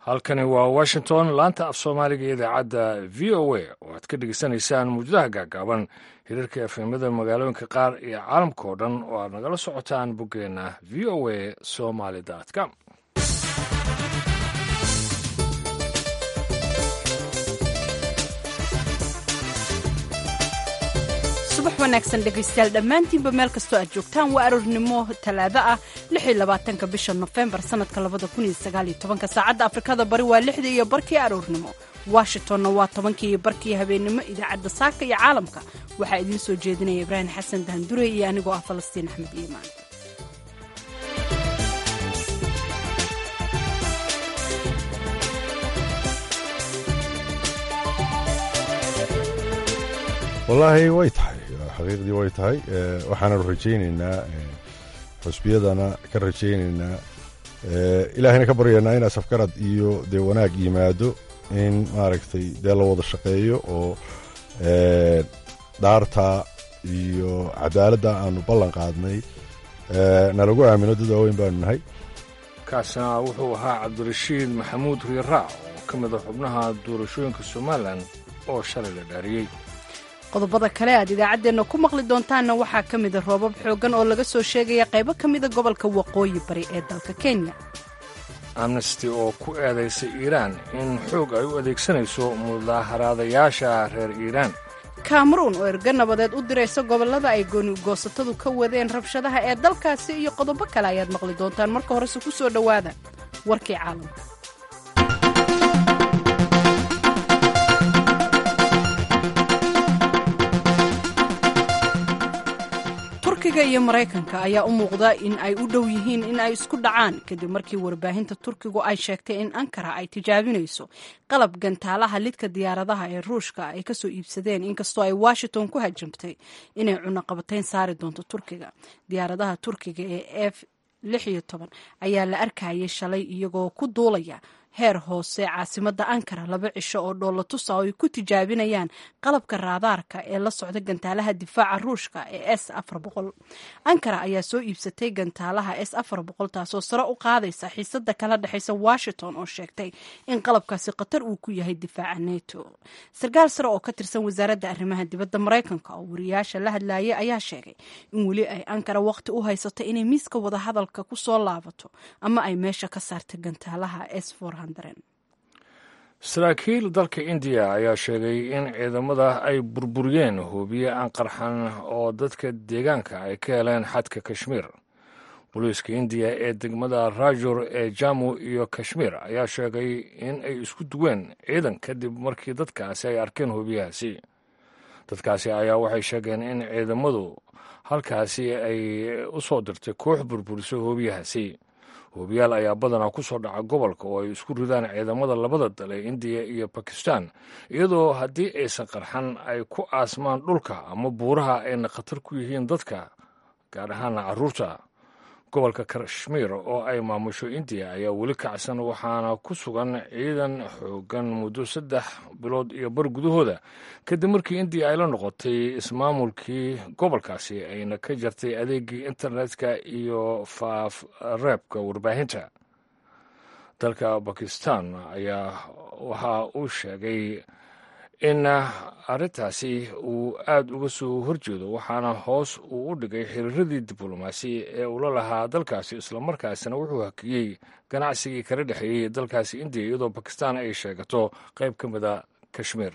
halkani waa washington laanta af soomaaliga idaacadda v o a oo aad ka dhegeysanaysaan muujadaha gaagaaban hirarka efemada magaalooyinka qaar iyo caalamka oo dhan oo aad nagala socotaan boggeenna v o a somaly com subax wanaagsan dhegaystayaal dhammaantiinba meel kastoo aad joogtaan waa aroornimo talaado ah ka bisha nofembar sanadka saacadda afrikada bari waa lixdii iyo barkii aroornimo washingtonna waa tobankii iyo barkii habeennimo idaacadda saaka iyo caalamka waxaa idiin soo jeedinaya ibraahim xasan dahandure iyo anigoo ah falastiin axmed iimaan wallaahi way tahay xaqiiqdii way tahay waxaanu rajaynaynaa xusbiyadana ka rajaynaynaa ilaahayna ka baryaynaa in asafgarad iyo dee wanaag yimaado in maaragtay dee la wada shaqeeyo oo dhaarta iyo cadaaladda aanu ballan qaadnay nalagu aamino dad waaweyn baanu nahay kaasna wuxuu ahaa cabdirashiid maxamuud riiraac oo ka mid a xubnaha doorashooyinka somalilan oo shalay la dhaariyey qodobada kale aad idaacaddeenna ku maqli doontaanna waxaa ka mida roobab xooggan oo laga soo sheegaya qaybo ka mida gobolka waqooyi bari ee dalka kenya amnesty oo ku eedaysay iiraan in xoog ay u adeegsanayso mudaaharaadayaasha reer iiraan kameruun oo erga nabadeed u diraysa gobollada ay goonigoosatadu ka wadeen rabshadaha ee dalkaasi iyo qodobo kale ayaad maqli doontaan marka horese ku soo dhowaada warkii caalamka turkiga iyo maraykanka ayaa u muuqda in ay u dhow yihiin in ay isku dhacaan kadib markii warbaahinta turkigu ay sheegtay in ankara ay tijaabinayso qalab gantaalaha lidka diyaaradaha ee ruushka ay kasoo iibsadeen inkastoo ay washington ku hajamtay inay cunaqabatayn saari doonto turkiga diyaaradaha turkiga ee f ayaa la arkayay shalay iyagoo ku duulaya heer hoose caasimadda ankara laba cisho oo dhoolatusa oo ay ku tijaabinayaan qalabka raadaarka ee la socda gantaalaha difaaca ruushka ee s ankara ayaa soo iibsatay gantaalaha s taasoo sare u qaadaysa xiisada kala dhexaysa washington oo sheegtay in qalabkaasi khatar uu ku yahay difaaca neto sarkaal sare oo ka tirsan wasaaradda arrimaha dibadda maraykanka oo wariyaasha la hadlayay ayaa sheegay in weli ay ankara waqti u haysato inay miiska wadahadalka ku soo laabato ama ay meesha ka saarta gantaalaha s saraakiil dalka indiya ayaa sheegay in ciidamada ay burburiyeen hoobiye aan qarxan oo dadka deegaanka ay ka heleen xadka kashmiir booliiska indiya ee degmada rajur ee jamu iyo kashmiir ayaa sheegay in ay isku duween ciidan kadib markii dadkaasi ay arkeen hoobiyahaasi dadkaasi ayaa waxay sheegeen in ciidamadu halkaasi ay u soo dirtay koox burburiso hoobiyahaasi hoobiyaal ayaa badanaa ku soo dhaca gobolka oo ay isku ridaan ciidamada labada dal ee indiya iyo bakistan iyadoo haddii aysan qarxan ay ku aasmaan dhulka ama buuraha ayna khatar ku yihiin dadka gaar ahaana carruurta gobolka kashmiir oo ay maamusho indiya ayaa weli kacsan waxaana ku sugan ciidan xoogan muddo saddex bilood iyo bar gudahooda kadib markii indiya ay la noqotay ismaamulkii gobolkaasi ayna ka jartay adeegii internetka iyo faafreebka warbaahinta dalka bakistan ayaa waxa uu sheegay in arrintaasi uu aad uga soo horjeedo waxaana hoos uu u dhigay xiriiradii diblomaasi ee uu la lahaa dalkaasi islamarkaasina wuxuu hakiyey ganacsigii kala dhexeeyey dalkaasi indiya iyadoo bakistan ay sheegato qayb ka mida kashmiir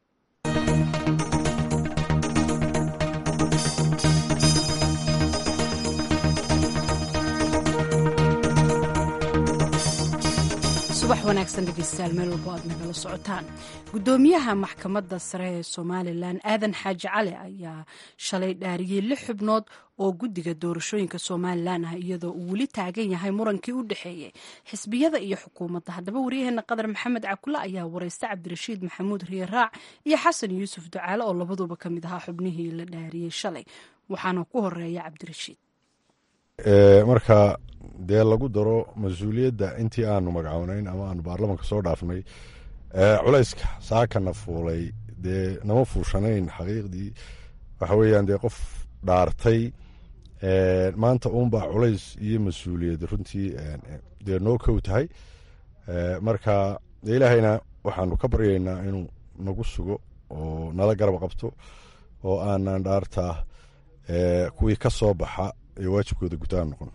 subax wanaagsan dhegeystayaal meel walbo aad nagala socotaan guddoomiyaha maxkamadda sare ee somalilan aadan xaaji cali ayaa shalay dhaariyey lix xubnood oo guddiga doorashooyinka somalilan ah iyadoo uu weli taagan yahay murankii u dhexeeyey xisbiyada iyo xukuumadda haddaba waryaheena qadar maxamed cakule ayaa wareysta cabdirashiid maxamuud riiraac iyo xasan yuusuf ducaale oo labaduba ka mid ahaa xubnihii la dhaariyey shalay waxaana ku horeeya cabdirashiid marka dee lagu daro mas-uuliyadda intii aanu magacoonayn ama aanu baarlamanka soo dhaafnay culayska saakana fuulay dee nama fuushanayn xaqiiqdii waxa weeyaan dee qof dhaartay maanta uunbaa culays iyo mas-uuliyad runtii dee noo kow tahay marka dee ilaahayna waxaanu ka baryaynaa inuu nagu sugo oo nala garab qabto oo aanan dhaartaa kuwii ka soo baxa ee waajibkooda gutaan noqon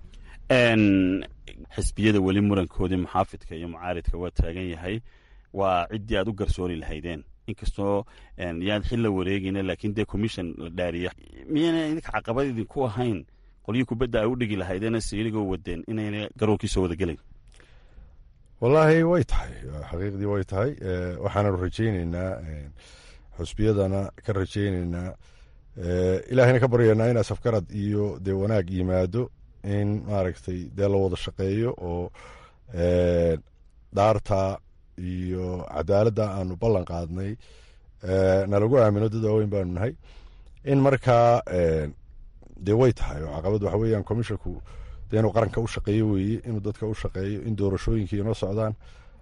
xisbiyada weli murankoodii muxaafidka iyo mucaaridka waa taagan yahay waa ciddii aad u garsoori lahaydeen inkastoo yaad xil la wareegayna laakiin dee commission la dhaariya miyayna idinka caqabad idinku ahayn qolyii kubadda ay u dhigi lahaydeen siirigoo wadeen inayna garoonkiisoo wada gelayn wallaahi way tahay xaqiiqdii way tahay waxaananu rajayneynaa xusbiyadana ka rajayneynaa ilaahayna ka baryaynaa in asafgarad iyo dee wanaag yimaado in maaragtay dee la wada shaqeeyo oo dhaarta iyo cadaaladda aanu ballan qaadnay nalagu aamino dad waaweyn baanu nahay in markaa dee way tahay oo caqabad waxa weeyaan commisshonku dee inuu qaranka u shaqeeyo weeye inuu dadka u shaqeeyo in doorashooyinkii inoo socdaan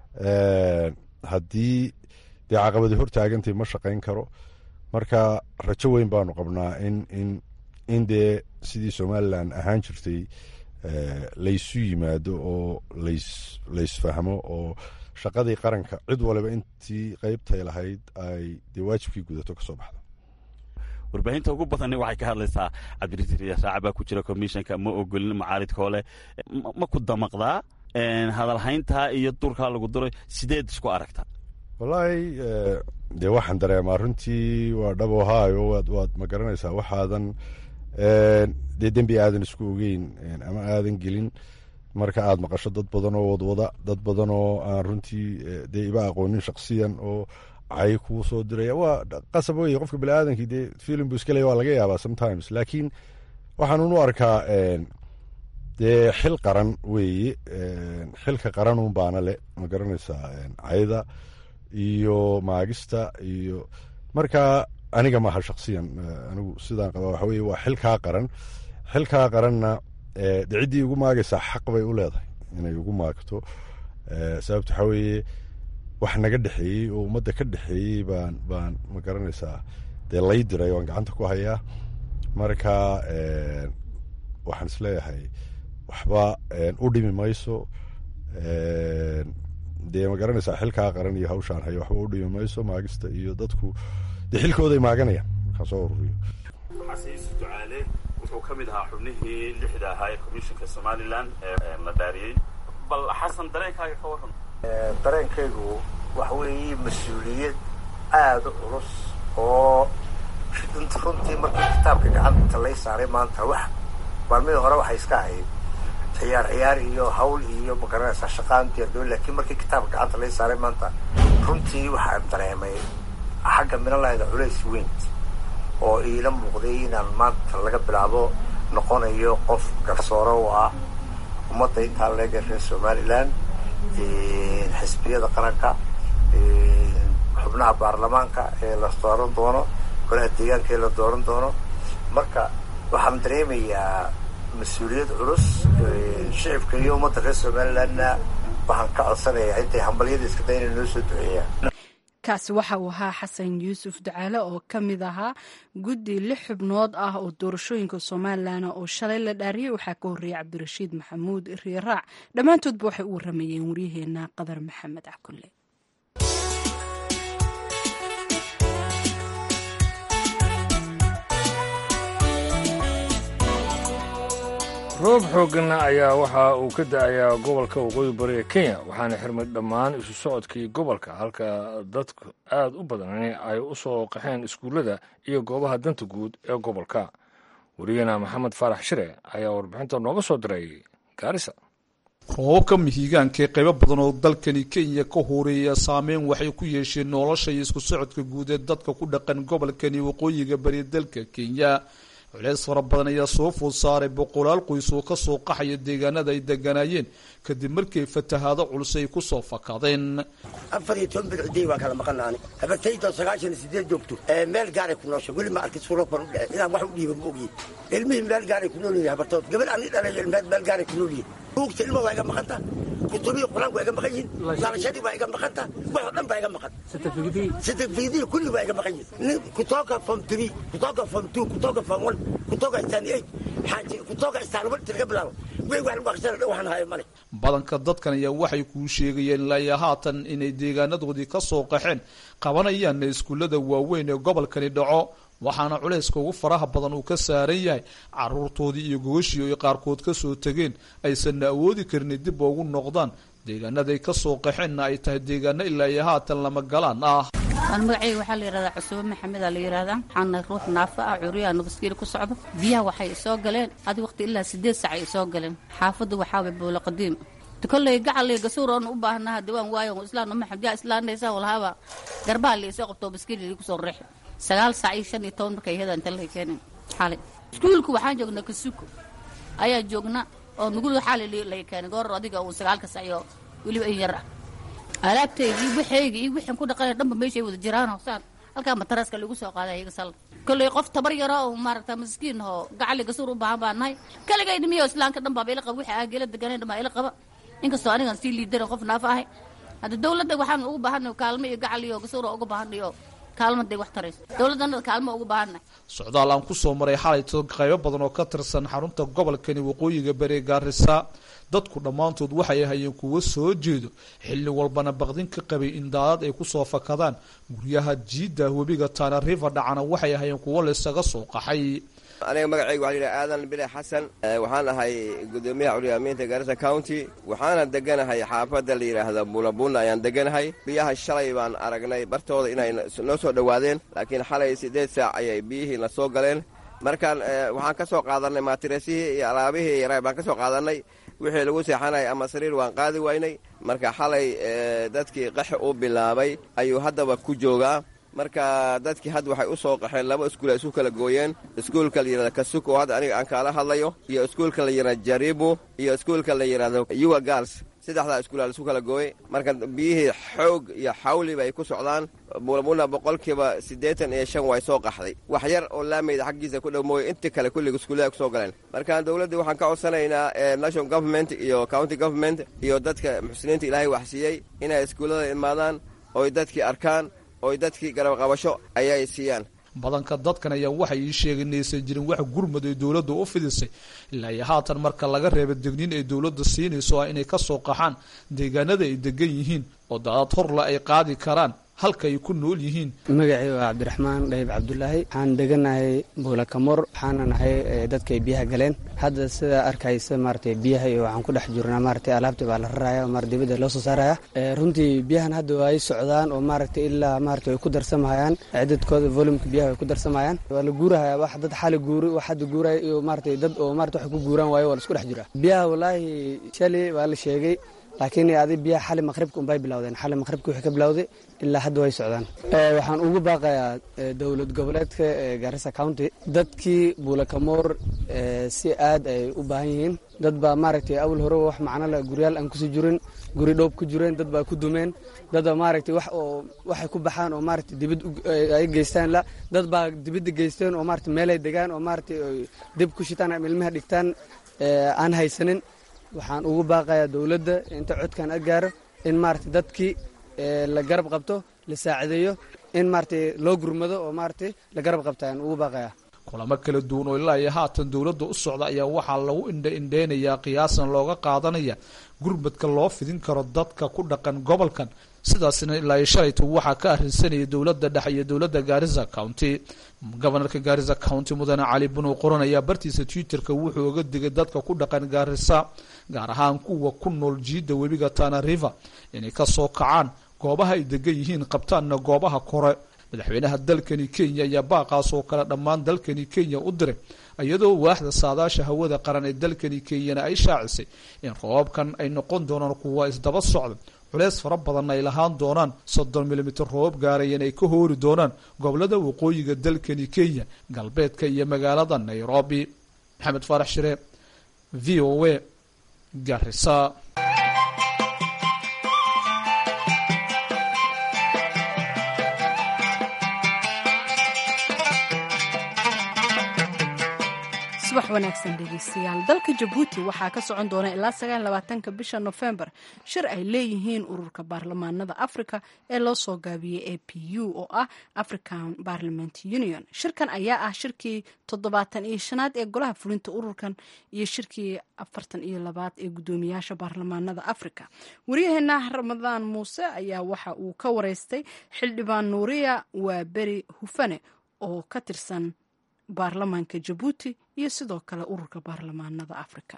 haddii dee caqabadi hortaagantay ma shaqayn karo marka rajo weyn baanu qabnaa in in in dee sidii somalilan ahaan jirtay laysu yimaado oo lays laysfahmo oo shaqadii qaranka cid waliba intii qeybtay lahayd ay dee waajibkii gudato kasoo baxdo warbaahinta ugu badani waxay ka hadlaysaa cabdirasiir saaca baa ku jira commissionka ma ogolin mucaaridkoo leh ma ku damaqdaa hadalhayntaa iyo durkaa lagu duray sideed isku aragta wallaahi dee waxaan dareemaa runtii waa dhabo haayo waad waad ma garanaysaa waxaadan dee dembi aadan isku ogeyn ama aadan gelin marka aad maqasho dad badan oo wadwada dad badan oo aan runtii dee iba aqoonin shaksiyan oo cay kuu soo diraya waa qasab weye qofka biniaadankii dee filim buu iska leeya waa laga yaabaa sometimes laakiin waxaanun u arkaa dee xil qaran weeye xilka qaranun baana le ma garanaysaa cayda iyo maagista iyo marka aniga maaha shaksiyan anigu sidaan qaba waxa weye waa xilkaa qaran xilkaa qaranna de ciddii igu maagaysaa xaq bay u leedahay inay igu maagto sababto waxaa weeye wax naga dhexeeyey oo ummadda ka dhexeeyey baan baan ma garanaysaa dee lay diray waan gacanta ku hayaa marka waxaan isleeyahay waxba u dhimi mayso dee ma garanaysaa xilkaa qaran iyo hawshaan hayo waxba u dhimi mayso maagista iyo dadku dee xilkooday maaganayaan markaan soo ururiyo xasiis ducaale wuxuu ka mid ahaa xubnihii lixda ahaa ee commissionka somalilan ee la dhaariyey bal xasan dareenkaaga ka waran dareenkaygu waxa weeye mas-uuliyad aada u culus oo runtii markii kitaabka gacanta lay saaray maanta wax maalmihii hore waxay iska ahayd ciyaar ciyaar iyo hawl iyo magaranaysaa shaqaan diyaardoon laakiin markii kitaabka gacanta lay saaray maanta runtii waxaan dareemay xagga minalahda culays weyn oo iila muuqday inaan maanta laga bilaabo noqonayo qof garsoore u ah ummadda intaa leega reer somalilan xisbiyada qaranka xubnaha baarlamaanka ee la dooran doono golaha deegaanka ee la dooran doono marka waxaan dareemayaa mas-uuliyad culus shicibka iyo ummadda reer somalilandna waxaan ka codsanayaa intay hambalyada iska day inay noo soo duceeyaan kaasi waxa uu ahaa xasan yuusuf ducaale oo ka mid ahaa guddi lix xubnood ah oo doorashooyinka somalilan oo shalay la dhaariyey waxaa ka horreeyay cabdirashiid maxamuud riiraac dhammaantoodba waxay u waramayeen waryaheena qadar maxamed cakulle roob xoogganna ayaa waxa uu ka da-ayaa gobolka waqooyi bari ee kenya waxaana xirmay dhammaan isu socodkii gobolka halka dadku aad u badanani ay u soo qaxeen iskuullada iyo goobaha danta guud ee gobolka wariyana maxamed faarax shire ayaa warbixinta nooga soo diray gaarisa roobabka mihigaanka ee qaybo badan oo dalkani kenya ka horeeya saameyn waxay ku yeesheen nolosha iyo isku socodka guud ee dadka ku dhaqan gobolkani waqooyiga bari dalka kenya culeys fara badan ayaa soo food saaray boqolaal qoys oo kasoo qaxaya deegaanada ay deganaayeen kadib markii fatahaado culus ay kusoo fakadeen afar iyo toban bilcudey waa kala maqanaani habartayda sagaashan iyo sideed joogto meel gaaray ku noosha weli ma arkin suuro ban u dhece inaan wax u dhiiba ma ogyi ilmihii meel gaaray ku nool yihin habartood gabar ani dhalay ilmeed meel gaaray ku nool yihin buugta ilma waa iga maqanta kutubihi qur-aanku waa iga maqan yihin daalashadii waa iga maqanta wax oo dhan baa iga maqan certificadii kulli waa iga maqan yihin kutoka form three kutoka form two kutoka form one kutoka stan eight xaaji kutoka stan one laga bilaabo wey wax lagu aqsana dhan waxaan hayo male badanka dadkan ayaa waxay kuu sheegayeen ilaa haatan inay deegaanadoodii ka soo qaxeen qabanayaanna iskuullada waaweyn ee gobolkani dhaco waxaana culayska ugu faraha badan uu ka saaran yahay caruurtoodii iyo gogashii ay qaarkood ka soo tegeen aysanna awoodi karin dib ugu noqdaan deegaanaday ka soo qaxeenna ay tahay deegaano ilaa iyo haatan lama galaan ah aan magacayga waxaa la yidhahdaa cusuube maxamed aa la yidhahdaa waxaana ruux naafa ah curiyaa nabaskiil ku socdo biyaha waxay isoo galeen adi waqti ilaa sideed sac ay isoo galeen xaafadda waxaaway buulo qadiim kolley gacalay gasuur oon u baahnaha diwaan waayo islaan maxamed yaa islaanaysa walhaaba garbaha la isoo qabto baskiil lagu soo reexi sagaal sac iyo shan iyo toban markay hedan inta la keenin xalay iskuulka waxaan joognaa kasuko ayaa joogna oo nugul xalay la keenay goor adiga uu sagaalka sac iyo weliba in yar ah alaabtayda iyo waxayga iyo wixin ku dhaqanay dhanba meeshay wada jiraan saan halkaa mataraska lagu soo qaaday iyaga sal kolley qof tabar yaro oo maaragta maskiin oo gacali gasuur u baahan baa nahay kaligay dhimiyo islaanka dhan baaba ila qaba wixii aagela deganayn dhan baa ila qaba inkastoo anigan sii liidaran qof naafa ahay hadda dawladda waxaan ugu baahanay kaalmo iyo gacal iyo gasuur uga baahanay oo kaalmaday wax tarayso dawladdanada kaalmo ugu baahanay socdaal aan ku soo maray xalayto qaybo badan oo ka tirsan xarunta gobolkani waqooyiga bari gaarisa dadku dhammaantood waxay ahayeen kuwo soo jeedo xilli walbana baqdin ka qabay in daadad ay kusoo fakadaan guryaha jiidda webiga tana river dhacana waxay ahayeen kuwo laysaga soo qaxay aniga magacayga waxa layidhaha aadan bile xasan waxaan ahay gudoomiyaha culiyaamiinta gaarisa county waxaana deganahay xaafadda la yidhaahda buulabuna ayaan deganahay biyaha shalay baan aragnay bartooda inay noo soo dhowaadeen laakiin xalay siddeed saac ayay biyihii na soo galeen markaan waxaan ka soo qaadannay maatiresihii iyo alaabihii yaraa baan ka soo qaadannay wixii lagu seexanay ama sariir waan qaadi waynay marka xalay dadkii qaxi uu bilaabay ayuu haddaba ku joogaa marka dadkii hadda waxay u soo qaxeen laba iskuul ay isu kala gooyeen iskuulka la yidhahda kasuko oo hadda aniga aan kaala hadlayo iyo iskuulka la yidhahda jaribu iyo iskuulka la yidhahdo yuwa gals saddexdaa iskuulaa la isu kala gooyey marka biyihii xoog iyo xawliba ay ku socdaan buulabuna boqolkiiba siddeetan iyo shan way soo qaxday wax yar oo laamayda xaggiisa ku dhow mooye intii kale kulliga iskuullada ku soo galeen marka dowladdii waxaan ka codsanaynaa national government iyo county government iyo dadka muxsiniinta ilaahay waxsiiyey inay iskuullada imaadaan oy dadkii arkaan oy dadkii garabqabasho ayay siiyaan badanka dadkan ayaa waxay ii sheegeen inaysan jirin wax gurmad ay dowladda u fidisay ilaa iyo haatan marka laga reeba degniin ay dowladda siinayso ah inay ka soo qaxaan deegaanada ay degan yihiin oo daadad horla ay qaadi karaan halka ay ku nool yihiin magacii waa cabdiraxmaan dhayib cabdulaahi waxaan deganahay buulakamor waxaana nahay dadkay biyaha galeen hadda sidaa arkaysa maaragtay biyaha iyo waxaan ku dhex jirnaa maaragtay alaabtii baa la raraya maar dibadda loo soo saaraya runtii biyahan hadda waa ay socdaan oo maaragtay ilaa maaragtay way ku darsamayaan cidadkooda volumka biyaha way ku darsamayaan waa la guurahaya wax dad xali guuri wax hadda guuraya iyo maaragtay dad oo maaragtay waxay ku guuraan waayo waa la isku dhex jiraa biyaha wallaahi shalay waa la sheegay laakiin adi biyaha xali maqhribka unbay bilowdeen xali maqhribka wixii ka bilowday ilaa hadda way socdaan waxaan ugu baaqayaa dowlad goboleedka gaarisa county dadkii buulakamoor si aad ay u baahan yihiin dad baa maaragtay awal hore wax macno le guryaal aan kusii jirin guri dhoob ku jireen dad baa ku dumeen dad baa maaragtay wax oo waxay ku baxaan oo maaragtay dibad ay geystaan la dad baa dibadda geysteen oo maaragtay meelay degaan oo maaragtay dib ku shitaan ama ilmaha dhigtaan aan haysanin waxaan ugu baaqayaa dowladda inta codkan a gaaro in maaragtay dadkii la garab qabto la saacideeyo in maaragtay loo gurmado oo maaragtay la garab qabta ayaan ugu baaqayaa kulamo kala duwan oo ilaa iyo haatan dowladda u socda ayaa waxaa lagu indha indheynayaa qiyaasan looga qaadanaya gurmadka loo fidin karo dadka ku dhaqan gobolkan sidaasna ilaa iyo shalayta waxaa ka arrinsanaya dowladda dhexe iyo dowladda gaarisa county gobanarka gaarisa county mudane cali bunow qoran ayaa bartiisa twitterka wuxuu oga digay dadka ku dhaqan gaarisa gaar ahaan kuwa ku nool jiidda webiga tana river inay ka soo kacaan goobaha ay degan yihiin qabtaanna goobaha kore madaxweynaha dalkani kenya ayaa baaqaas oo kale dhammaan dalkani kenya u diray iyadoo waaxda saadaasha hawada qaran ee dalkani kenyana ay shaacisay in roobabkan ay noqon doonaan kuwa isdaba socda culeys fara badanna ay lahaan doonaan soddon milimitir roobab gaarayan ay ka hoori doonaan gobolada waqooyiga dalkani kenya galbeedka iyo magaalada nairobi maxamed faarax shire v o a garisa subax wanaagsan dhegeystayaal dalka jabuuti waxaa ka socon doona ilaa sagaalabaatanka bisha nofembar shir ay leeyihiin ururka baarlamaanada africa ee loo soo gaabiyey a p u oo ah african parliament union shirkan ayaa ah shirkii toddobaatan iyo shanaad ee golaha fulinta ururkan iyo shirkii afartan iyo labaad ee guddoomiyaasha baarlamaanada africa waryaheena ramadaan muuse ayaa waxa uu ka wareystay xildhibaan nuuriya waa beri hufane oo ka tirsan baarlamaanka jabuuti iyo sidoo kale ururka baarlamaanada africa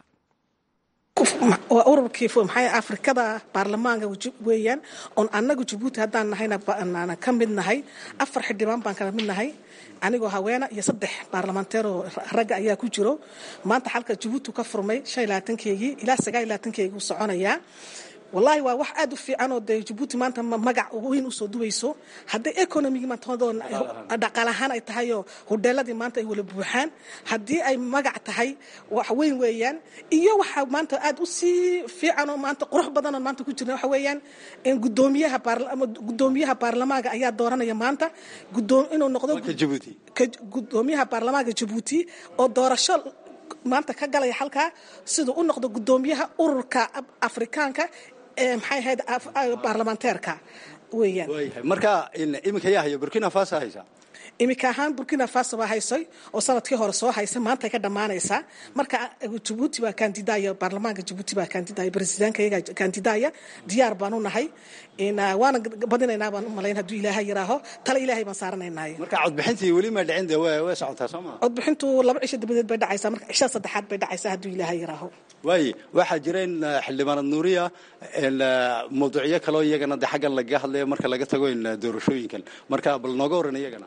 waa ururkii maxay afrikada baarlamaanka weeyaan oon annagu jabuuti haddaan nahayna ka mid nahay afar xildhibaan baan kala mid nahay anigoo haweena iyo saddex baarlamanteeroo ragga ayaa ku jiro maanta xalka jabuuti ka furmay shan iyo labaatankeygii ilaa sagaal iyo labaatankeygii u soconayaa wallaahi waa wax aad u fiican oo dee jabuuti maanta magac weyn usoo duwayso hadday economigi dhaqaal ahaan ay tahayoo hodheeladii maanta ay wala buuxaan haddii ay magac tahay wax weyn weeyaan iyo waxaa maanta aad u sii fiican oo maanta qurux badan oo maanta ku jirna waxa weeyaan in gudoomiyaha gudoomiyaha baarlamaanka ayaa dooranaya maanta inuu noqdo gudoomiyaha baarlamaanka jabuuti oo doorasho maanta ka galaya halkaa siduu u noqdo gudoomiyaha ururka afrikaanka ee maxay ahayd baarlamanteerka weeyaan marka iminka yaa haya burkina faso haysa iminka ahaan burkina faso baa haysay oo sanadkii hore soo haysa maantay ka dhammaanaysaa marka jabuuti baa kandidaya baarlamaanka jabuuti baa kandidaya baresidaanka iyaga kandidaya diyaar baan u nahay waana badinaynaa baan u malayn hadduu ilaahay yiraaho tale ilaahay baan saaranaynay marka codbixintii weli ma dhicin de way socotaa soo maa codbixintu laba cisho dabadeed bay dhacaysaa marka cisha saddexaad bay dhacaysaa hadduu ilaahay yiraaho waaye waxaa jira in xildhibaanad nuuriya mawduucyo kaloo iyagana de xaggan lagaga hadlaya marka laga tago in doorashooyinkan marka bal nooga waran iyagana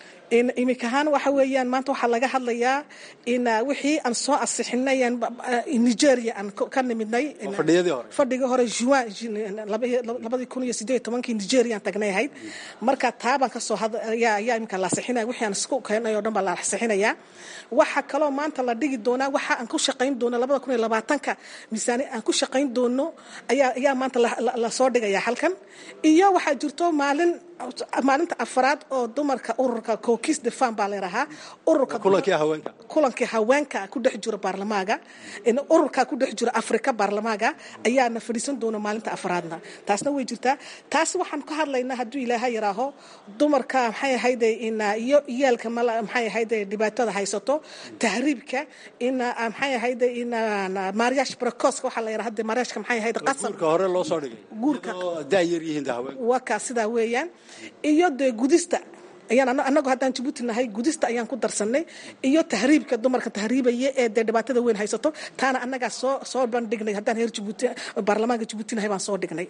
imika ahaan waxa weeyaan maanta waxaa laga hadlayaa in wixii aan soo asixinay nigeria aan ka nimidnay fadhigii hore juin labadii kun iyo sideed tobankii nigeria aan tagnay ahayd marka taabaan kasoo ayaa imika la asixinaya wixii aan isku keenay oo dhan baa la asixinayaa waxa kaloo maanta la dhigi doonaa waxa aan ku shaqayn doono labada kun iyo labaatanka miisaani aan ku shaqayn doono ayaa ayaa maanta lasoo dhigaya halkan iyo waxaa jirto maalin maalinta afraad oo dumarka ururka kokis de fam baa layidhahaa ururka kulankii haweenka ku dhex jiro baarlamaanka ururka ku dhex jiro afrika baarlamaanka ayaana fadhiisan doona maalinta afraadna taasna way jirtaa taas waxaan ka hadlaynaa hadduu ilaaha yiraaho dumarka maxay ahayde iyo iyaalka maxay ahayde dhibaatada haysato tahriibka in maxay ahayde in maariyaash bracoska waxaa la yidhaha de maariyashka maxay ahayde qasab guurka hore loo soo dhigay guurka daa yar yihiin de haweenka waa kaa sidaa weeyaan iyo dee gudista ayaan anagu haddaan jabuuti nahay gudista ayaan ku darsanay iyo tahriibka dumarka tahriibaya ee dee dhibaatada weyn haysato taana annagaa soo soo bandhignay haddaan heer jabuuti baarlamaanka jabuuti nahay baan soo dhignay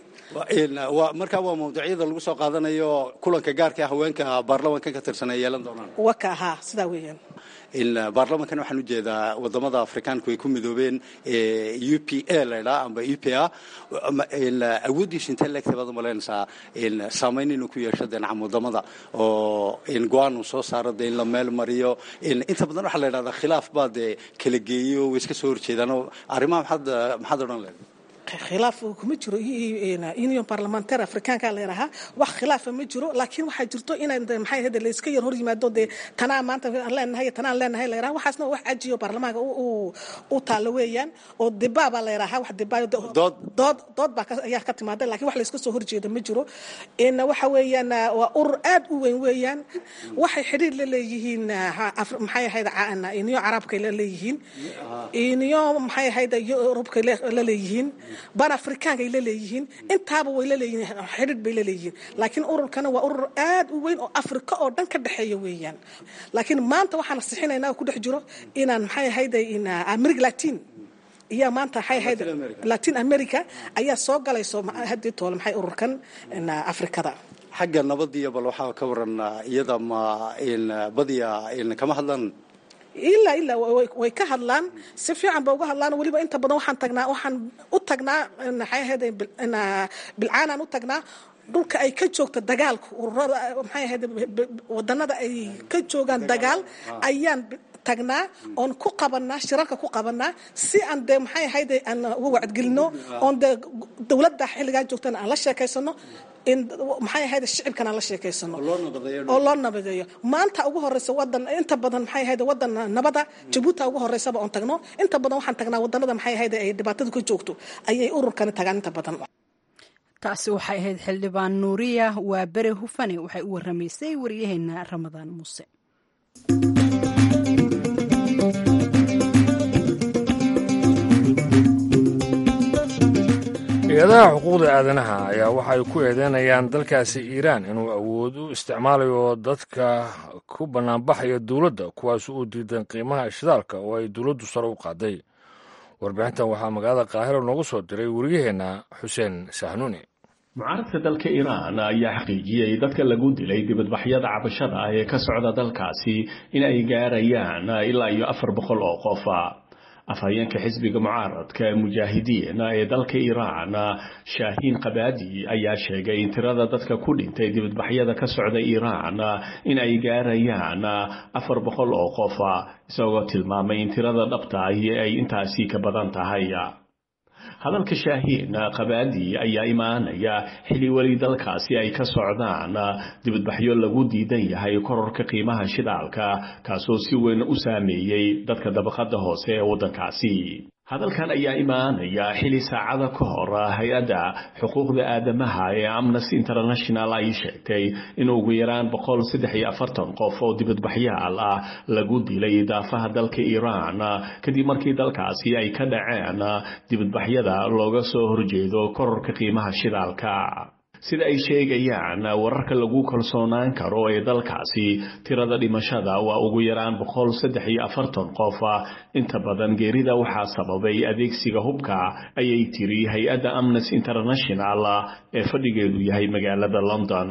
marka waa mawduucyada lagu soo qaadanayo kulanka gaarka haweenka baarlamaanka ka tirsan ay yeelan doonaan waka haa sidaa weeyaan baarlamankan waxaan ujeedaa wadamada afrikaanku ay ku midoobeen u p a laydhaa amba u p a awooddiisu intee leegtay baad umalaynaysaa saamayn inuu ku yeesho deenacam wadamada oo go-aan uu soo saaro dee in la meel mariyo inta badan waxaa la yidhahdaa khilaaf baa dee kala geeyo way iska soo horjeedaan arrimaha maxaad maxaad odhan leedahay khilaaf kuma jiro union parliamentaire afrikaanka la yidhahaa wax khilaafa ma jiro laakiin waxaa jirto inaan maxay ahayd layska yar hor yimaado dee tanaa maanta aan leenahay tanaan leenahay la yidhaha waxaasna wax cajiyo baarlamaanka u taalo weeyaan oo dibaa baa la yidhahaa wax dibaa dood dood baa ayaa ka timaada laakiin wax layska soo horjeeda ma jiro in waxa weeyaan waa urur aad u weyn weeyaan waxay xidhiir la leeyihiin maxay ahayd union carabkay la leeyihiin union maxay ahayd yurubkay la leeyihiin ban afrikaanka ay la leeyihiin intaaba way la leeyihiin xidhiidh bay la leeyihiin laakiin ururkana waa urur aad u weyn oo afrika oo dhan ka dhexeeya weeyaan laakiin maanta waxaan sixinaynaa ku dhex jiro inaan maxay ahayde in america latin iyo maanta maxay ahayd latin america ayaa soo galayso haddii toole maxay ururkan afrikada xagga nabadiyo bal waxaa ka waran iyada ma badiya kama hadlan ilaa ilaa way ka hadlaan si fiican ba uga hadlaan weliba inta badan waxaan tagnaa waxaan u tagnaa maxay ahayd bilcaanaan u tagnaa dhulka ay ka joogto dagaalka ururada maxay ahayd wadanada ay ka joogaan dagaal ayaan tagnaa oon ku qabanaa shirarka ku qabanaa si aan dee maxay ahayd aan uga wacdgelino oon dee dowladda xilligaa joogtana aan la sheekaysano in maxay ahayd shicibkana la sheekaysano oo loo nabadeeyo maanta ugu horeysa wadan inta badan maxay ahayd wadan nabada jabuuti ugu horeysaba oon tagno inta badan waxaan tagnaa wadanada maxay ahayd ay dhibaatadu ka joogto ayay ururkani tagaan inta badan taasi waxay ahayd xildhibaan nuuriya waa bere hufane waxay u waramaysay waryaheena ramadaan muuse hay-adaha xuquuqda aadanaha ayaa waxa ay ku eedeynayaan dalkaasi iiraan inuu awood u isticmaalayo dadka ku bannaanbaxaya dowladda kuwaas uu diidan qiimaha shidaalka oo ay dowladdu sare u qaaday warbixintan waxaa magaalada qaahiro noogu soo diray wariyaheenna xuseen sahnuuni mucaaradka dalka iiraan ayaa xaqiijiyey dadka lagu dilay dibadbaxyada cabashada ah ee ka socda dalkaasi in ay gaarayaan ilaa iyo afar boqol oo qof afhayeenka xisbiga mucaaradka mujaahidiin ee dalka iiraan shaahiin kabaadi ayaa sheegay in tirada dadka ku dhintay dibadbaxyada ka socda iiraan in ay gaarayaan afar boqol oo qof isagoo tilmaamay in tirada dhabta ahi ay intaasi ka badan tahay hadalka shaahiin kabaadi ayaa imaanaya xili weli dalkaasi ay ka socdaan dibadbaxyo lagu diidan yahay kororka qiimaha shidaalka kaasoo si weyn u saameeyey dadka dabaqada hoose ee waddankaasi hadalkan ayaa imaanaya xili saacada ka hor hay-adda xuquuqda aadamaha ee amnesty international ay sheegtay in ugu yaraan boqol saddex iyo afartan qof oo dibadbaxyaal ah lagu dilay daafaha dalka iiraan kadib markii dalkaasi ay ka dhaceen dibadbaxyada looga soo horjeedo kororka qiimaha shidaalka sida ay sheegayaan wararka lagu kalsoonaan karo ee dalkaasi tirada dhimashada waa ugu yaraan boqol saddex iyo afartan qof inta badan geerida waxaa sababay adeegsiga hubka ayay tiri hay-adda amnesty international ee fadhigeedu yahay magaalada london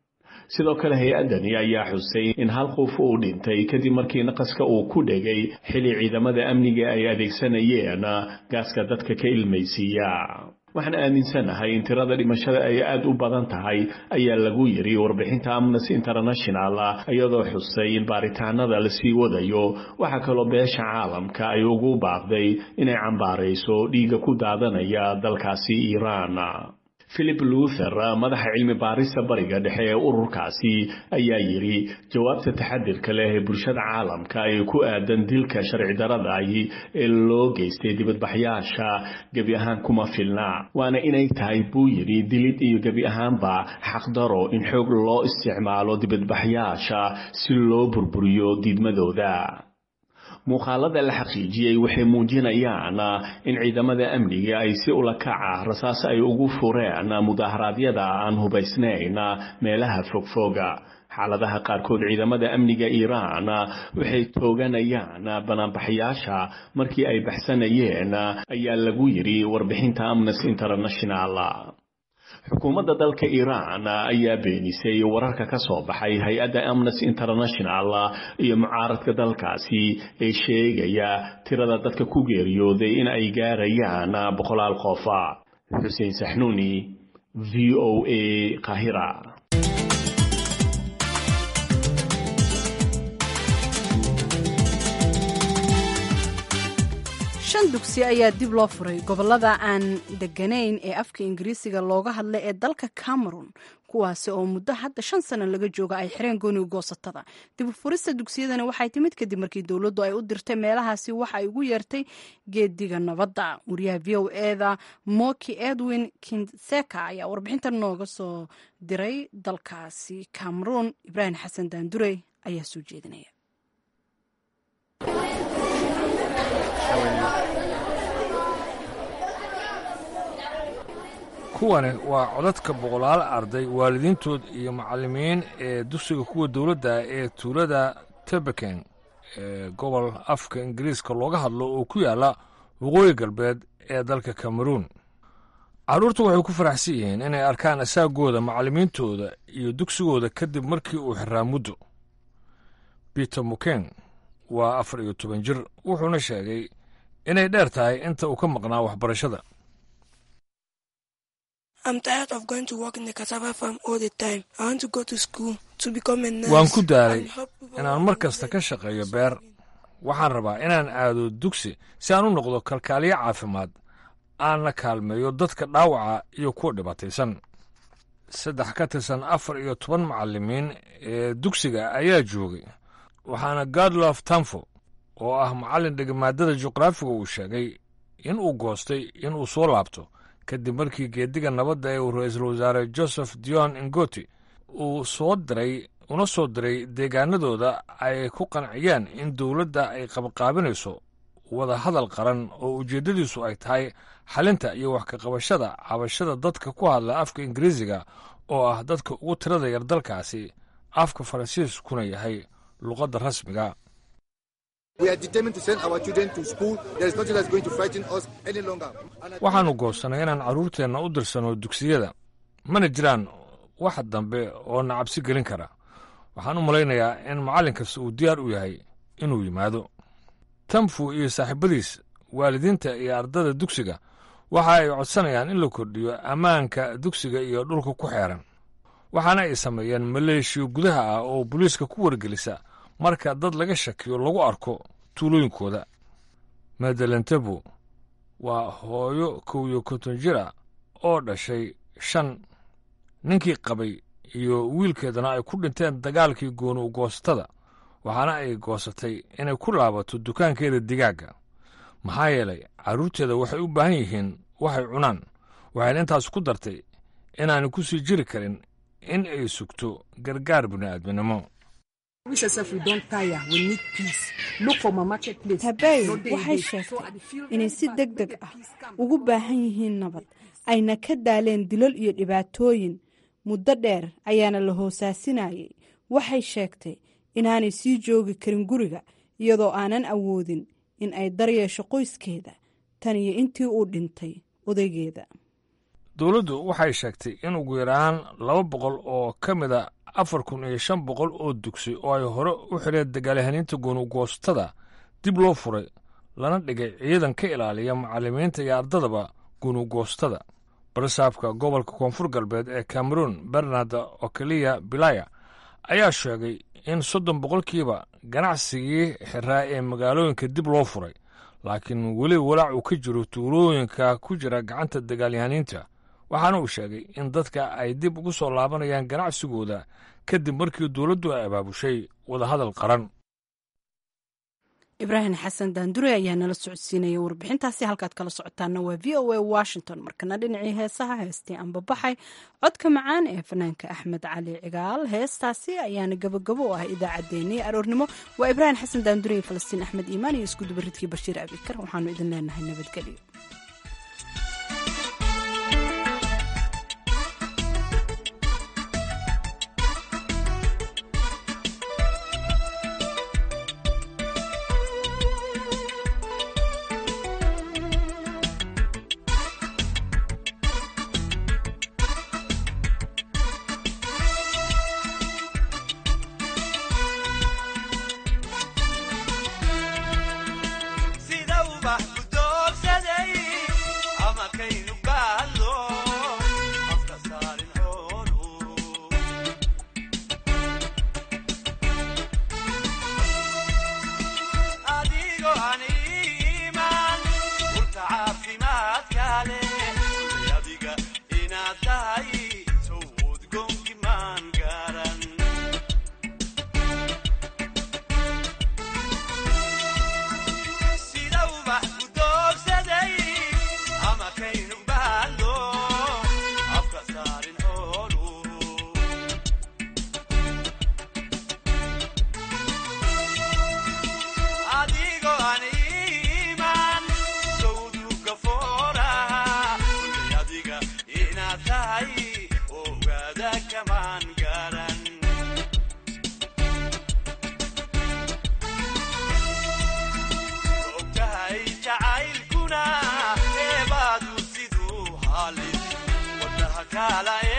sidoo kale hay-addani ayaa xusay in hal qof uu dhintay kadib markii naqaska uu ku dhegay xili ciidamada amniga ay adeegsanayeen gaaska dadka ka ilmaysiiya waxaan aaminsanahay in tirada dhimashada ay aad u badan tahay ayaa lagu yiri warbixinta amnesty international iyadoo xusay in baaritaanada lasii wadayo waxaa kaloo beesha caalamka ay ugu baaqday inay cambaarayso dhiigga ku daadanaya dalkaasi iiraan philip luther madaxa cilmi baarista bariga dhexe ee ururkaasi ayaa yidhi jawaabta taxadirka leh ee bulshada caalamka ee ku aadan dilka sharci darada ahi ee loo geystay dibadbaxyaasha gebi ahaan kuma filna waana inay tahay buu yidhi dilid iyo gebi ahaanba xaqdaro in xoog loo isticmaalo dibadbaxyaasha si loo burburiyo diidmadooda muuqaalada la xaqiijiyey waxay muujinayaan in ciidamada amniga ay si ula kaca rasaas ay ugu fureen mudaharaadyada aan hubaysnayn meelaha fogfoga xaaladaha qaarkood ciidamada amniga iiraan waxay tooganayaan banaanbaxayaasha markii ay baxsanayeen ayaa lagu yidhi warbixinta amnesty international xukuumadda dalka iiraan ayaa beenisay wararka ka soo baxay hay-adda amnesty international iyo mucaaradka dalkaasi ee sheegaya tirada dadka ku geeriyooday in ay gaarayaan boqolaal qof xuseen saxnuuni v o a kahira shan dugsi ayaa dib loo furay gobolada aan deganayn ee afka ingiriisiga looga hadla ee dalka cameron kuwaasi oo muddo hadda shan sano laga jooga ay xireen gooniga goosatada dib u furista dugsiyadani waxay timid kadib markii dowladdu ay u dirtay meelahaasi waxa ay ugu yeertay geediga nabadda wariyaha v o eda moki edwin kinseka ayaa warbixintan nooga soo diray dalkaasi cameron ibraahim xasan daandurey ayaa soo jeedinaya kuwani waa codadka boqolaal arday waalidiintood iyo macallimiin ee dugsiga kuwa dowladda ee tuulada tebeken ee gobol afka ingiriiska looga hadlo oo ku yaalla waqooyi galbeed ee dalka kameruun carruurtu waxay ku faraxsan yihiin inay arkaan asaagooda macallimiintooda iyo dugsigooda kadib markii uu xiraa muddo peter muken waa afar iyo toban jir wuxuuna sheegay inay dheer tahay inta uu ka maqnaa waxbarashada waan ku daalay inaan mar kasta ka shaqeeyo beer waxaan rabaa inaan aado dugsi si aan u noqdo kalkaaliyo caafimaad aanna kaalmeeyo dadka dhaawaca iyo kuwa dhibaataysan saddex ka tirsan afar iyo toban macallimiin ee dugsiga ayaa joogay waxaana gadlof tamfo oo ah macallin dhegamaadada juqraafiga uu sheegay in uu goostay inuu soo laabto kadib markii geediga nabadda ee uu ra-iisul wasaare joseph dion ingoti uu soo diray una soo diray deegaanadooda ay ku qanciyeen in dowladda ay qabqaabinayso wada hadal qaran oo ujeeddadiisu ay tahay xalinta iyo wax ka qabashada cabashada dadka ku hadla afka ingiriisiga oo ah dadka ugu tirada yar dalkaasi afka faransiiskuna yahay luqadda rasmiga waxaannu goosannay inaan carruurteenna u dirsanno dugsiyada mana jiraan wax dambe oo na cabsi gelin kara waxaan u malaynayaa in macallin kasta uu diyaar u yahay inuu yimaado tamfu iyo saaxiibadiis waalidiinta iyo ardada dugsiga waxa ay codsanayaan in la kordhiyo ammaanka dugsiga iyo dhulka ku xeeran waxaana ay sameeyeen maleeshiyo gudaha ah oo booliiska ku wargelisa marka dad laga shakiyo lagu arko tuulooyinkooda madelentebu waa hooyo kow iyo konton jira oo dhashay shan ninkii qabay iyo wiilkeedana ay ku dhinteen dagaalkii gooni ugoostada waxaana ay goosatay inay ku laabato dukaankeeda digaagga maxaa yeelay carruurteeda waxay u baahan yihiin waxay cunaan waxayna intaas ku dartay inaanay ku sii jiri karin in ay sugto gargaar bini'aadminimo habey waxay sheegtay inay si deg deg ah ugu baahan yihiin nabad ayna ka daaleen dilal iyo dhibaatooyin muddo dheer ayaana la hoosaasinayay waxay sheegtay inaanay sii joogi karin guriga iyadoo aanan awoodin in ay daryeesho qoyskeeda tan iyo intii uu dhintay odaygeeda dowladdu waxay sheegtay in ugu yaraan laba boqol oo ka mida afar kun iyo shan boqol oo dugsi oo ay hore u xidheen dagaalyahaninta gunugoostada dib loo furay lana dhigay ciidan ka ilaaliya macallimiinta iyo ardadaba gunugoostada barsaabka gobolka koonfur galbeed ee cameroon bernard okeliya bilaya ayaa sheegay in soddon boqolkiiba ganacsigii xiraa ee magaalooyinka dib loo furay laakiin weli walaac uu ka jiro tuulooyinka ku jira gacanta dagaalyahaniinta waxaana uu sheegay in dadka ay dib ugu soo laabanayaan ganacsigooda kadib markii dowladdu ay abaabushay wadahadal qaran ibraahim xasan daandure ayaa nala socodsiinaya warbixintaasi halkaad kala socotaana waa v o a washington markana dhinacii heesaha heestii anbabaxay codka macaan ee fanaanka axmed cali cigaal heestaasi ayaana gabogabo u ah idaacaddeenii aroornimo waa ibraahim xasan daandure iyo falastiin axmed iimaan iyo isku dubaridkii bashiir abikar waxaanu idin leenahay nabadgelyo jacaylkuna eebaadu siduu halis wadnaha kaala